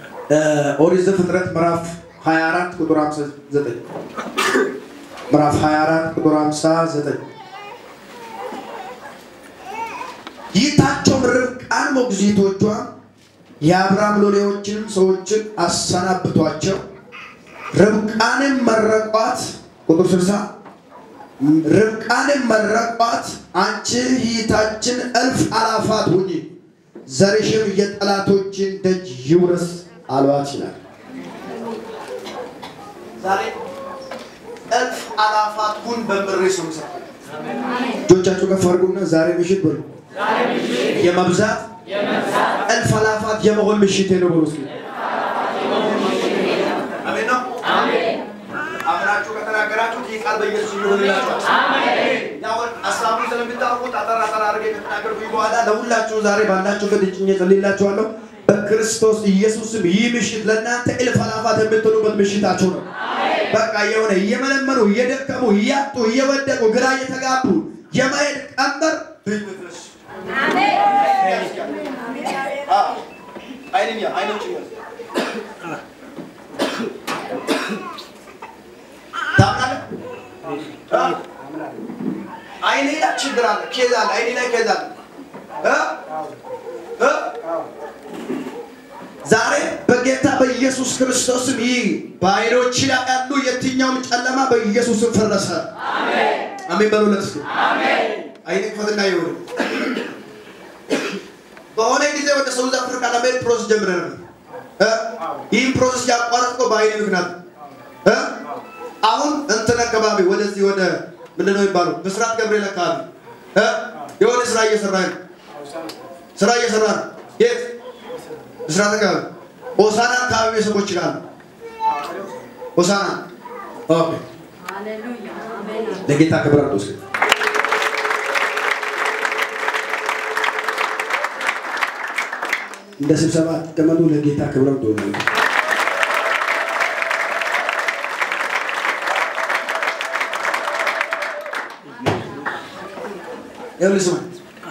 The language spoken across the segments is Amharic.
ኦሪት ዘፍጥረት ምዕራፍ 24 ቁጥር 59 ምዕራፍ 24 ቁጥር 59 ይታቸውም ርብቃን ሞግዚቶቿ የአብርሃም ሎሌዎችንም ሰዎችን አሰናብቷቸው ርብቃንም መረቋት። ቁጥር 60 ርብቃንም መረቋት፣ አንቺ ይታችን እልፍ አላፋት ሁኚ፣ ዘርሽም የጠላቶችን ደጅ ይውረስ አሏት ይላል። ዛሬ እልፍ አላፋት ሁን በምሬ ሰው እጆቻችሁ ከፍ አድርጉና ዛሬ ምሽት በሉ የመብዛት እልፍ አላፋት የመሆን ምሽቴ ነው ብሎ እስኪ አሜን ነው። አምናችሁ ከተናገራችሁት ይህ ቃል በኢየሱስ ይሆንላችኋል። ያው ሀሳቡን ስለምታውቁት አጠር አጠር አድርጌ ከተናገርኩኝ በኋላ ለሁላችሁ ዛሬ ባላችሁበት እጭኜ ጸልይላችኋለሁ። በክርስቶስ ኢየሱስም ይህ ምሽት ለእናንተ እልፍ አላፋት የምትሆኑበት ምሽታችሁ ነው። በቃ የሆነ እየመለመኑ እየደከሙ እያጡ እየወደቁ ግራ እየተጋቡ የማየት ቀንበር ብትነሱ አይንኛ አይኖች አይኔ ላይ ችግር አለ፣ ኬዝ አለ፣ አይኔ ላይ ኬዝ አለ። ዛሬ በጌታ በኢየሱስ ክርስቶስም ይህ በአይኖች ላይ ያሉ የትኛውም ጨለማ በኢየሱስም ፈረሰ። አሜን በሉለት እስኪ። አይኔ ክፈትና ይሁን በሆነ ጊዜ ወደ ሳውዝ አፍሪካ ለመሄድ ፕሮሰስ ጀምረ ነበር። ይህም ፕሮሰስ ያቋረጥከው በአይኔ ምክንያት እ አሁን እንትን አካባቢ ወደዚህ ወደ ምንድን ነው የሚባለው ምስራቅ ገብርኤል አካባቢ እ የሆነ ስራ እየሰራ ነው። ስራ እየሰራ ነው። የት ምስራቅ አካባቢ ሆሳና አካባቢ ሰዎች ይላሉ። ሆሳና ኦኬ። ለጌታ ክብር አለው እስኪ እንደ ስብሰባ አትቀመጡ። ለጌታ ክብር አለው። ይኸውልህ ስማ፣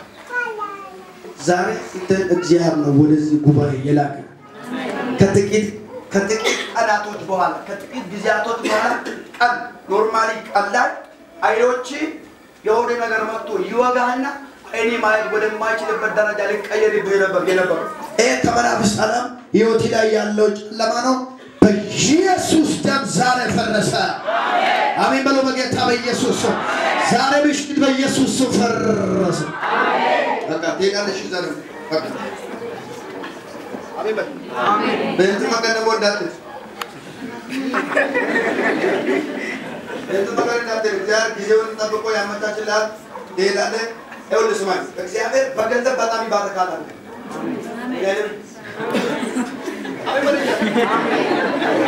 ዛሬ እንትን እግዚአብሔር ነው ወደዚህ ጉባኤ የላከ ከጥቂት ከጥቂት ቀናቶች በኋላ ከጥቂት ጊዜያቶች በኋላ ቀን ኖርማሊ ቀን ላይ አይኖች የሆነ ነገር መጥቶ ይወጋህና አይኔ ማየት ወደማይችልበት ደረጃ ሊቀየርብህ ነበር የነበረው። ይህ ከመናፍስት ዓለም ህይወት ላይ ያለው ጨለማ ነው። በኢየሱስ ደም ዛሬ ፈረሰ። አሜን በለው። በጌታ በኢየሱስ ስም ዛሬ ምሽት በኢየሱስ ስም ፈረሰ። በቃ ትሄዳለሽ። ዘር በቃ አሜን በል። በዚህ መንገድ ደግሞ እንዳትል በዚህ መንገድ እንዳትል። እግዚአብሔር ጊዜውን ጠብቆ ያመቻችልሃል። ትሄዳለህ። ይኸውልህ ስማኝ፣ እግዚአብሔር በገንዘብ በጣም ይባርካል አለ። እግዚአብሔር አሜን በል።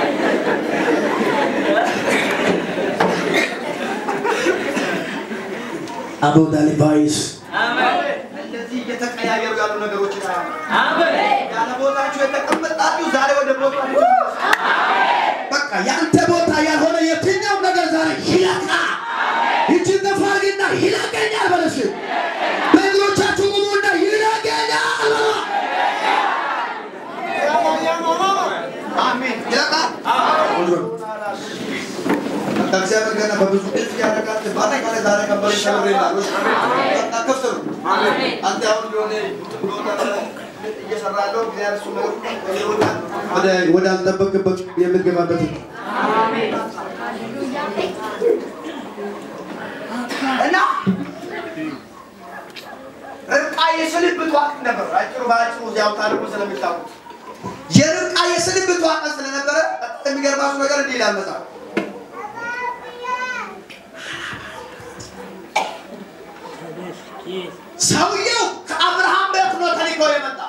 አቦዳሊ ቫይስ እንደዚህ እየተቀያየሩ ያሉ ነገሮች ያለ ቦታችሁ የተቀመጣችሁ ዛሬ ወደ ቦታ በቃ ያንተ ቦታ ያልሆነ የትኛው ነገር ዛሬ ይለቃ እጅን ተፋርግና ይለቀኛል በለሽ በእግሮቻችሁ ቁሙና ይለቀኛል አሜን ይለቃል ከእግዚአብሔር ገና በብዙ እልፍ ያደርጋል። በአጠቃላይ ዛሬ ከበረ ሸብር ይላሉ። በቃ ክፍት ነው። አንተ አሁን የሆነ እየሰራ ያለው እግዚአብሔር እሱ ወደ ወደ አልጠበቅበት የምትገባበት እና ርብቃ የስልብት ወቅት ነበር። አጭሩ በአጭሩ እዚያው ታሪኩ ስለሚታወቅ የርብቃ የስልብት ወቅት ስለነበረ የሚገርማችሁ ነገር እንዲህ ይላል መጽሐፍ ሰውየው ከአብርሃም ቤት ነው ተልኮ የመጣ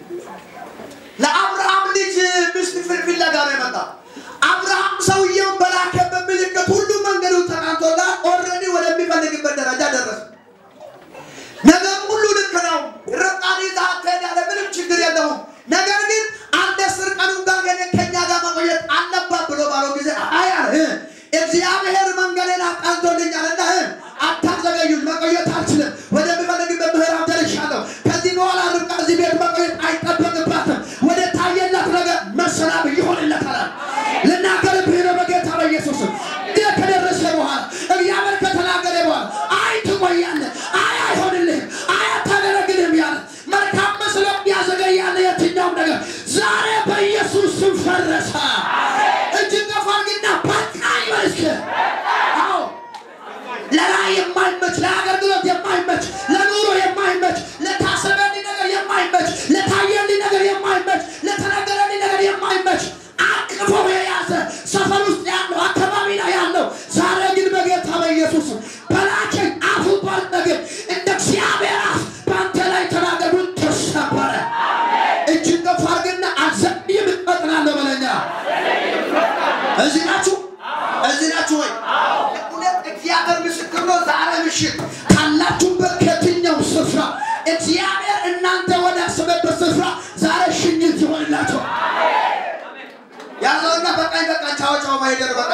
ለአብርሃም ልጅ ሚስት ፍለጋ ነው የመጣ። አብርሃም ሰውየውን በላከበት ምልክት ሁሉ መንገዱ ተቃንቶላት ኦልሬዲ ወደሚፈልግበት ደረጃ ደረሰ። ነገር ሁሉ ልክ ነው። ርብቃን ይዘሃት ትሄዳለህ፣ ምንም ችግር የለውም። ነገር ግን አንድ አስር ቀኑን ጋር ከኛ ጋር መቆየት አለባት ብሎ ባለው ጊዜ አይ አለ እግዚአብሔር መንገዴን አቃንቶልኛልና አታዘገዩኝ፣ መቆየት አልችልም። ወደሚፈልግበት ምዕራፍ ደርሻለሁ። ከዚህ በኋላ ርብቃ እዚህ ቤት መቆየት አይጠበቅባትም። ወደ ታየላት ነገር ሰላም ይሆንለታል። ልናገርብህ ነው በጌታ በኢየሱስ ይህ ከደረሰ በኋላ እግዚአብሔር ከተናገረ በኋላ አይ ትቆያለህ፣ አይ አይሆንልህም፣ አይ አታገለግልህም ያለ መልካም መስሎ ያዘገያለ የትኛውም ነገር ዛሬ በኢየሱስ ስም ፈረሰ። እጅግ ከፍ አድርግና በቃ ይበልክ። አዎ ለራእይ የማይመች ለአገልግሎት የማይመች ለኑሮ የማይመች ለታሰበልኝ ነገር የማይመች ለታየልኝ ነገር የማይመች ለተነገረልኝ ነገር የማይመች አቅፎ የያዘ ሰፈር ውስጥ ያለው አካባቢ ላይ ያለው ዛሬ ግን በጌታ በኢየሱስ በላቸኝ አፉ ባል ነገር እንደ እግዚአብሔር አፍ በአንተ ላይ ተናገሩን ተሰበረ። እጅን ከፍ አድርግና አልዘግይም እፈጥናለሁ በለኛ። እዚህ ናችሁ እዚህ ናችሁ ወይ? እውነት እግዚአብሔር ምስክር ነው። ዛሬ ምሽት ካላችሁበት ከየትኛው ስፍራ እግዚአብሔር እናንተ ወዳሰበበት ስፍራ ዛሬ ሽኝት ይሆንላቸው። ያዘውና በቃኝ በቃኝ ቻው ቻው ማይደር በቃ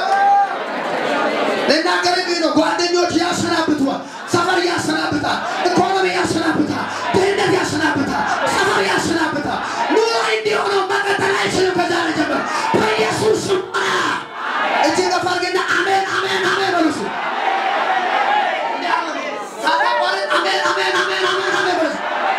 ልናገር ግን ነው። ጓደኞች ያሰናብቷል፣ ሰፈር ያሰናብታል፣ ኢኮኖሚ ያሰናብታል፣ ድህነት ያሰናብታል፣ ሰፈር ያሰናብታል። ኑሮ እንዲሆነው መቀጠል አይችልም። ከዛሬ ጀምሮ በኢየሱስ ስም እጅግ ከፍ አድርግና አሜን አሜን አሜን በሉ እስኪ። ሳታቋርጥ አሜን አሜን አሜን አሜን አሜን በሉ እስኪ።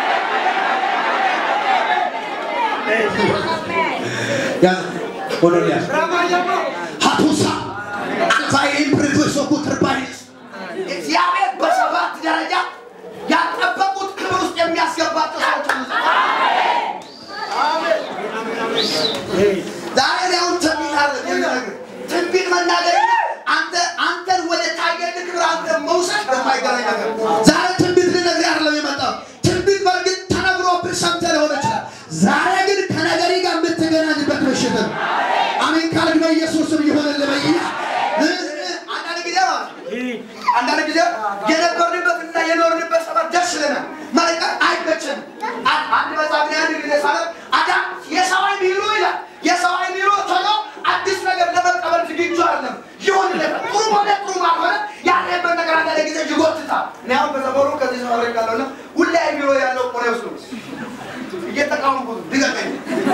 ያዝ ሆኖልያል ሀቱሳ አልፋይን ፕሪቶሶኩ ትርባይስ እግዚአብሔር በሰባት ደረጃ ያልጠበቁት ክብር ውስጥ የሚያስገባቸው ሰዎች አሉ። ዛሬ ላይ አሁን ትንቢት አለ የሚነግርህ ትንቢት መናገር አንተ አንተን ወደ ታየልህ ክብር አንተ መውሰድ በማይገናኝ ነገር ዛሬ ትንቢት ልነግርህ አይደለም የመጣው። ትንቢት በእርግጥ ተነግሮብህ ሰምተህ ሊሆን ይችላል። ዛሬ ግን ከነገሪ ጋር የምትገናኝበት ምሽት ነው። አሜን ካልክ በኢየሱስ ስም ይሆንልህ። በኢያ አንዳንድ ጊዜ ማለት አንዳንድ ጊዜ የነበርንበትና የኖርንበት ሰፈር ደስ ይለናል። መልቀቅ አይመችም። አ- አንድ መጽሐፍ ላይ አንድ ጊዜ ሳነብ አዳም የሰማይ ቢሮ ይላል የሰማይ ቢሮ ቶሎ አዲስ ነገር ለመቀበል ዝግጁ አይደለም። ይሆንለታል። ጥሩ ሆነ ጥሩ ባልሆነ ያለበት ነገር አንዳንድ ጊዜ ይጎትታል። እኔ አሁን በሰፈሩ ከዚህ ሰፈር ካለውና ሁሌ ቢሮ ያለው ቆኔ ውስጥ ነው እየተቃወምኩት ድገመኝ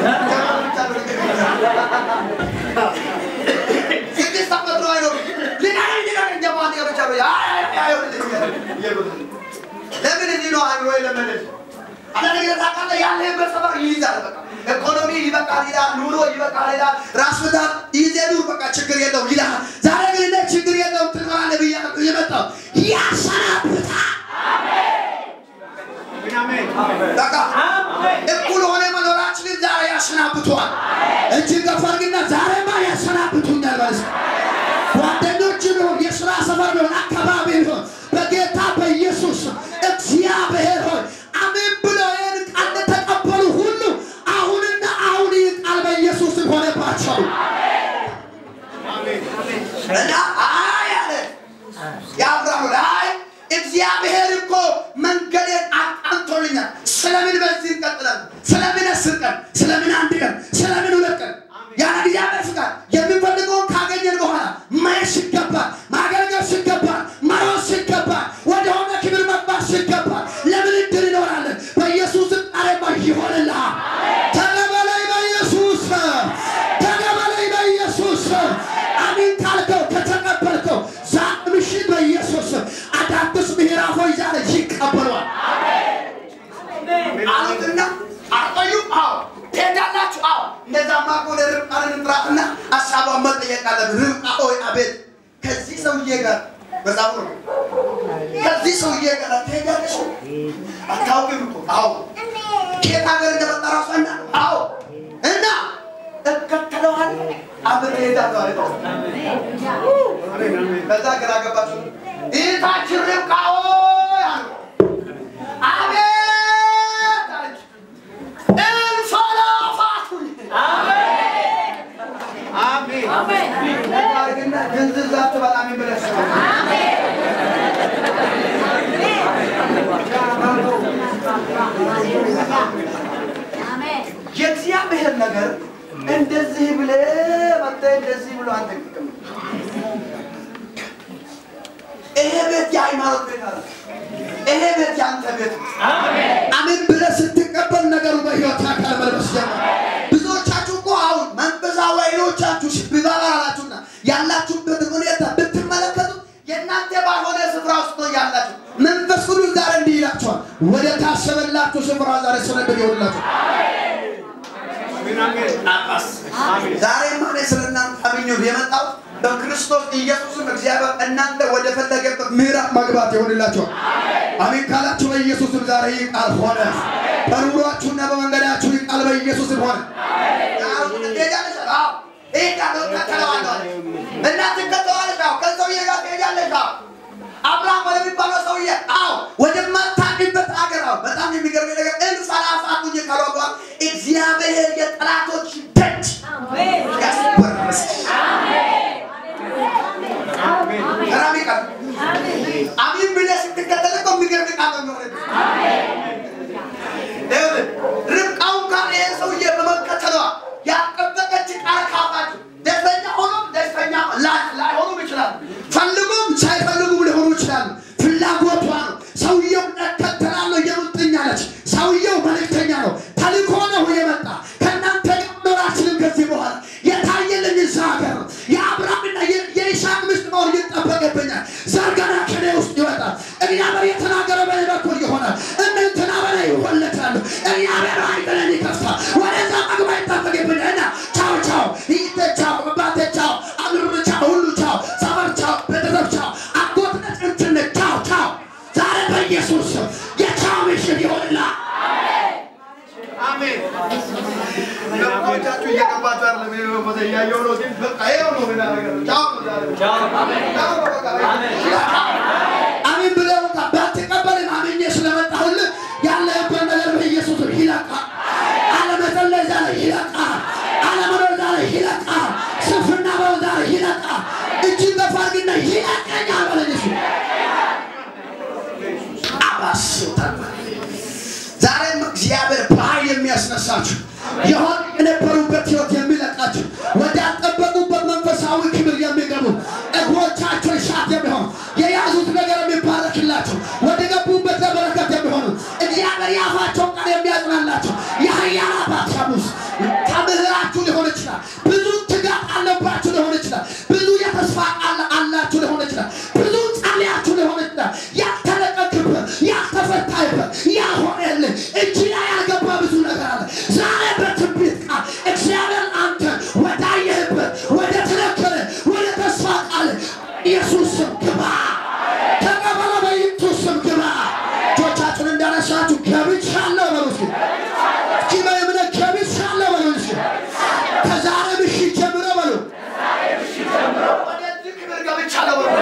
ስድስት ዓመት ነው አይኖርም። ልናገኝ ልናገኝ ጀማት ገብቻ ለምን እዚህ ነው አእምሮ የለመደች አንዳንድ ጊዜ ታውቃለህ ያለህበት ሰፈር ይይዛል። በቃ ኢኮኖሚ ይበቃል ይላል፣ ኑሮ ይበቃል ይላል፣ ራስ ምታት ይዜ ኑር፣ በቃ ችግር የለውም ይልሃል። ዛሬ ግን እንደ ችግር የለውም ትኖራለህ ብያለሁ የመጣው ያሰናብታል። በቃ እኩል ሆነ መኖራችንን ዛሬ ያሰናብቷል። እጅግ ከፍ አድርግና ዛሬማ ያሰናብቱኛል በል እስኪ። ጓደኞች ቢሆን የስራ ሰፈር ቢሆን አካባቢ ቢሆን በጌታ በኢየሱስ ስም እግዚአብሔር ሆይ አሜን ብለው ይህን ቃል ለተቀበሉ ሁሉ አሁንና አሁን ይህ ቃል በኢየሱስ ስም ሆነባቸው። እና አይ አለ የአብርሃም አይ እግዚአብሔር እኮ መንገዴን አቃንቶልኛል። ስለምን በዚህ እንቀጥላለን? ስለምን አስር ቀን? ስለምን አንድ ቀን? ስለምን ሁለት ቀን? ያለ እግዚአብሔር ፍቃድ የምንፈልገውን ካገኘን በኋላ ማየት ሲገባል፣ ማገልገል ሲገባል፣ መሮጥ ሲገባል፣ ወደሆነ ክብር መግባት ሲገባል ለምን እድል ይኖራለን? በኢየሱስም ቃሌማ ይሆንልሃል። ተቀበለኝ በኢየሱስ ስም። ተቀበለኝ በኢየሱስ ስም። አሜን ካልከው ከተቀበልከው ዛሬ ምሽት በኢየሱስ ስም አዳዲስ ምዕራፎች ዛሬ ይቀበሏል። አሉትና አቆዩም። አዎ ትሄዳላችሁ። አዎ እንደዛማ ከሆነ ርብቃን እንጥራትና ሀሳቧን መጠየቅ አለብን። ርብቃ ሆይ አቤት፣ ከዚህ ሰውዬ ጋር መጽሐፉ ነው ከዚህ ሰውዬ ጋር ትሄዳለሽ? አታውቂም እኮ አዎ። ከየት ሀገር እንደመጣ ራሱ እና አዎ እና እከተለዋለሁ አብሬ እሄዳለሁ አለ። ከዛ ግራ ገባችሁ። እህታችን ርብቃ ሆይ አሉ። አቤት አለች። እንፈላፋቱን አድርግና ድንዝዝ አትበላም ብለሽ የእግዚአብሔር ነገር እንደዚህ ብለህ መጥተህ እንደዚህ ብሎ አንተ ጥቅም ይሄ ቤት የሃይማኖት ቤት አለ። ይሄ ቤት የአንተ ቤት ነው። አሜን ብለህ ስትቀበል ነገሩ በሕይወት አካል መልበስ ጀመረ። ብዙዎቻችሁ እኮ አሁን ያላችሁ ስፍራ ዛሬ ሰነበት ይሆንላችሁ። ዛሬ ማኔ ስለ እናንተ አምኜ የመጣው በክርስቶስ ኢየሱስም እግዚአብሔር እናንተ ወደ ፈለገበት ምዕራፍ መግባት ይሆንላችሁ። አሜን ካላችሁ በኢየሱስም ዛሬ ይህ ቃል ሆነ። በኑሯችሁና በመንገዳችሁ ይህ ቃል በኢየሱስም ሆነ። እና ትከተዋለሽ። አዎ ከሰውዬ ጋር ትሄዳለሽ። አዎ አብርሃም ወደሚባለው ሰውዬ አዎ ወደማታውቂበት አገር አዎ በጣም የሚገርመኝ ነገር እልፍ አእላፋት ሁኜ ካልዋጋ እግዚአብሔር የጠላቶች ደጅ ያስወረሰሽ ገራሚ ቃል አሚን ብለህ ስትከተል እኮ የሚገርም ቃል ነው የሚሆንልህ። ይኸውልህ ርብቃው እንኳን ይሄ ሰውዬ በመከተሏ ያልጠበቀች ቃል ካፋቸው ደስተኛ ሆኖም ደስተኛ ላ- ላይሆኑም ይችላሉ። ፈልጉም ሳይፈልጉም ሊሆኑ ይችላሉ። ፍላጎቷ ነው። ሰውየው እከተላለሁ የሙጥኝ አለች። ሰውየው መልእክተኛ ነው። ተልኮ ነው የመጣ ከእናንተ ጋር መኖር አልችልም ከዚህ በኋላ የታየልኝ እዛ ሀገር ነው። የአብርሃምና የ- የይስሐቅ ሚስት መሆን ይጠበቅብኛል። ዘር ገና ከእኔ ውስጥ ይወጣል። እግዚአብሔር የተናገረ በእኔ በኩል ይሆናል። እንትና በላይ ይወለዳሉ። እግዚአብሔር አይጥለን ይከፍታል። ወደዛ መግባት ይጠበቅብኛል እና ቻው ቻው ይተ ቻው አባቴ ቻው አምር ቻው ሁሉ ቻው ሰፈር ቻው ቤተሰብ ቻው አጎትነት እንትነት ቻው ቻው ዛሬ በኢየሱስ ስም የቻው ምሽት ይሆንላል። ገብቶቻችሁ እየገባችሁ አይደለም። ይሄ ቦታ እያየሁ ነው፣ ግን በቃ ይኸው ነው የምናደርገው። ቻው ነው ዛሬ። ቻው ነው በቃ። አሜን ብለህ በቃ ባትቀበልም አምኜ ስለመጣሁልህ ያለህበት ነገር በኢየሱስ ስም ይለቃል። አለመጸለይ ዛሬ ይለቃል። አለመኖር ዛሬ ይለቃል። ስንፍና በው ዛሬ ይለቃል። እጅን ገፋ አድርግና ይለቀኛል በለኝ እሱ አባስታል ዛሬም እግዚአብሔር በኃይል የሚያስነሳችሁ የሆን የነበሩበት ህይወት የሚለቃችሁ ወዳልጠበቁበት መንፈሳዊ ክብር የሚገቡ እግሮቻቸው እሳት የሚሆኑ የያዙት ነገር የሚባረክላቸው ወደ ገቡበት ለበረከት የሚሆኑ እግዚአብሔር የአፋቸውን ቃል የሚያጽናላቸው የኃያል አባት ሻሙስ ተምህራችሁ ሊሆን ይችላል። ብዙ ትጋት አለባችሁ ሊሆን ይችላል። ብዙ የተስፋ ቃል አላችሁ ሊሆን ይችላል። ብዙ ጸልያችሁ ሊሆን ይችላል። ያልተለቀቅበት ያልተፈታይበት ያልሆነልህ እጅ ላይ ያልገባ ብዙ ነገር አለ። ዛሬ በትንቢት ቃል እግዚአብሔር አንተ ወዳየህበት ወደ ተነከረ ወደ ተስፋ ቃል ኢየሱስ ስም ግባ። ተቀበለ በኢየሱስ ስም ግባ። እጆቻችሁን እንዳነሳችሁ ገብቻለሁ በሉ እስኪ። እስኪ በእምነት ገብቻለሁ በሉ እስኪ። ከዛሬ ምሽት ጀምሮ በሉ ወደዚህ ክብር ገብቻለሁ በሉ።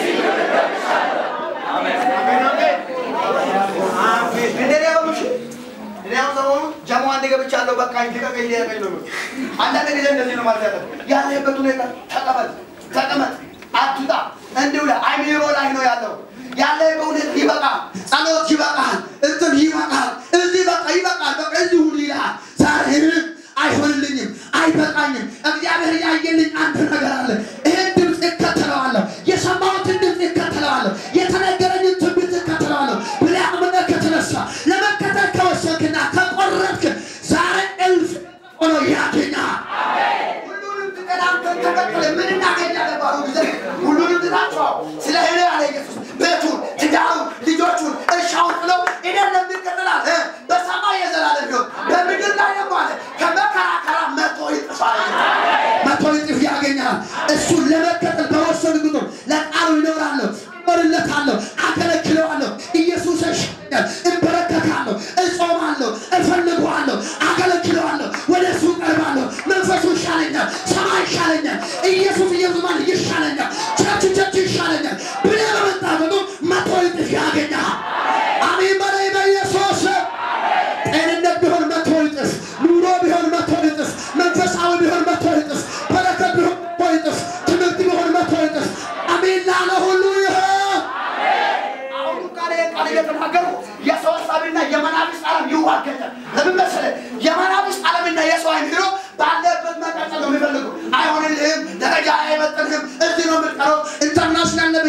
እንደኔ በሉ እሺ። እኔ አሁን ሰሞኑን ጀሞ አንዴ ገብቻለሁ በቃ ልቀቀኝ ልቀቀኝ ነው የሚሉት። አንዳንድ ጊዜ እንደዚህ ነው ማለት ያለብህ። ያለህበት ሁኔታ ተቀመጥ ተቀመጥ አትውጣ እንዲሁ ላይ አይምሮ ላይ ነው ያለው ያለህበት ሁኔታ ይበቃል ጸሎት ይበቃል፣ እንትን ይበቃል፣ እዚህ በቃ ይበቃል፣ በቃ እዚህ ሁሉ ይልሃል። ዛሬ አይሆንልኝም፣ አይበቃኝም። እግዚአብሔር ያየልኝ አንድ ነገር አለ። ይህን ድምፅ እከተለዋለሁ፣ የሰማሁትን ድምፅ እከተለዋለሁ፣ የተነገረኝን ትንቢት እከተለዋለሁ ብለህ አምነህ ከተነሳ ለመከተል ከወሰንክና ከቆረጥክ ዛሬ እልፍ ሆኖ ያገኛል። ሁሉንም ትተን አንተን ተከትለን ምን እናገኛለን ባሉ ጊዜ ሁሉንም ትታችኋል። ስለ እኔ ያለ ኢየሱስ ቤቱን፣ ትዳሩን፣ ልጆቹን፣ እርሻውን ጥለው እኔን ለሚከተላል እ በሰማይ የዘላለም ሕይወት በምድር ላይ ደግሞ አለ ከመከራከራ መቶ ይጥፋል። መቶ እጥፍ ያገኛል። እሱን ለመከተል በወሰን ቁጥር ለቃሉ ይኖራለሁ፣ እኖርለታለሁ፣ አገለግለዋለሁ። ኢየሱስ ያሻኛል። እንበረከካለሁ፣ እጾማለሁ፣ እፈልገዋለሁ፣ አገለግለዋለሁ፣ ወደ እሱ ቀርባለሁ። መንፈሱ ይሻለኛል፣ ሰማይ ይሻለኛል፣ ኢየሱስ ኢየሱስ ማለት ይሻለኛል፣ ቸርች ቸርች ይሻለኛል ብለህ በመጣ ቁጥር መቶ እጥፍ ያገኛል። አሜን በላይ በኢየሱስ ስም። ጤንነት ቢሆን መቶ እጥፍ፣ ኑሮ ቢሆን መቶ እጥፍ፣ መንፈሳዊ ቢሆን መቶ እጥፍ፣ በረከት ቢሆን መቶ እጥፍ፣ ትምህርት ቢሆን መቶ እጥፍ። አሜን ላለ ሁሉ ይሆን። አሁን ቃል ቃል እየተናገሩ የሰው ሀሳብና የመናፍስት ዓለም ይዋገዳል። ለምን መሰለህ? የመናፍስት ዓለምና የሰው አይን ሄዶ ባለበት መቀጠል ነው የሚፈልጉ። አይሆንልህም፣ ደረጃ አይመጥንህም፣ እዚህ ነው የምትቀረው፣ ኢንተርናሽናል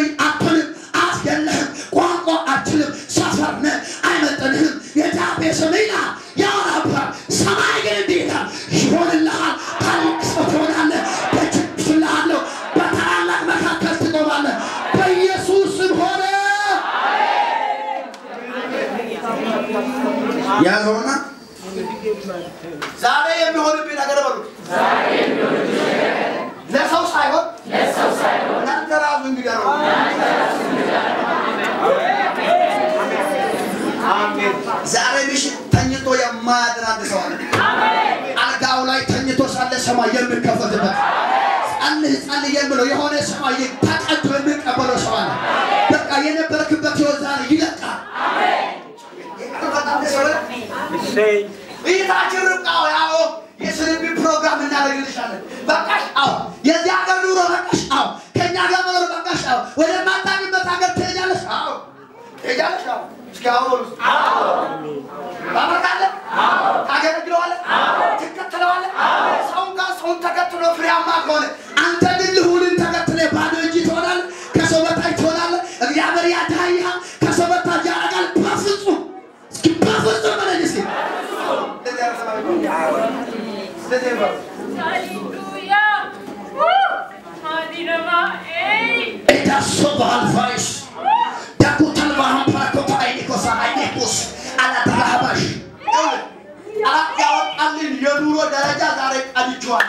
ሰማይ የሚከፈትበት ጸልይ ጸልይ የምለው የሆነ ሰማይ ተቀዶ የሚቀበለው ሰው አለ። በቃ የነበርክበት ህይወት ዛሬ ይለቃል። በጣም ደስ ይላል። እይታችን ርቃው ያው የስንቢ ፕሮግራም እናደርግልሻለን። በቃሽ። አዎ የዚህ ሀገር ኑሮ በቃሽ። አዎ ከእኛ ጋር መኖር በቃሽ። አዎ ወደ ማታኝበት ሀገር ትሄጃለሽ። አዎ ትሄጃለሽ። አዎ እስኪ አዎ በሉ እስኪ። ታመልካለህ? ታገለግለዋለህ? ትከተለዋለህ? ሰውን ጋር ሰውን ተከትሎ ፍሬያማ ከሆነ አንተ ግን ልሁንን ተከትለ ባዶ እጅ ትሆናለህ። ከሰው በታች ትሆናለህ። እግዚአብሔር ያድሃይሃል። ከሰው በታች ያደርጋል። በፍጹም እስኪ በፍጹም በለኝ እስኪ እንደዚህ አይነት ሰማይ ነው። እንደዚህ ይባሉ። Hallelujah. Woo. Hallelujah. Hey. ኤዳሶ በአልፋይስ ዳኩታል ባሃን ፓራኮታ አይኒኮሳ አይኒኮስ አላተራሃባሽ ይኸውልህ፣ አራት ያወጣልን የኑሮ ደረጃ ዛሬ ቀድቼዋለሁ።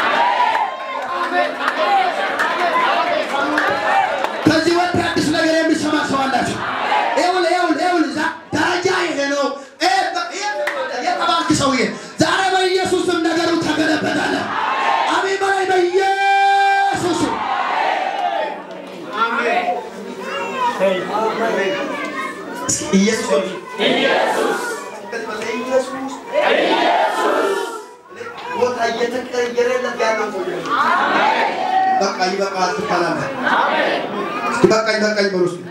ከዚህ ወጥ አዲስ ነገር የሚሰማ ሰው አላችሁ። ይኸውልህ ይኸውልህ ይኸውልህ ዛ- ደረጃ ይሄ ነው ይሄ በ- ይሄ የተባልክ ሰውዬ ዛሬ በኢየሱስም ነገሩ ተገለበጣለ። አሜን በላይ በኢየሱስ ኢየሱስ ሆይ፣ ከዚህ በላይ ኢየሱስ ቦታ እየተቀየረለት ያለው ሰው ነው። በቃ ይበቃል ትባላለህ። እስኪ በቃኝ በቃኝ በሉ እስኪ።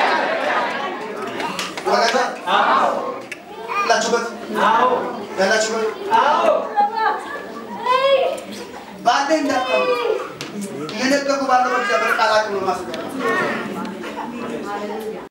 ወረቀት ያላችሁበት ያላችሁበት ባለ እንዳታው እየነገርኩ ባለው በእግዚአብሔር ቃል አቅም ነው ማስገባት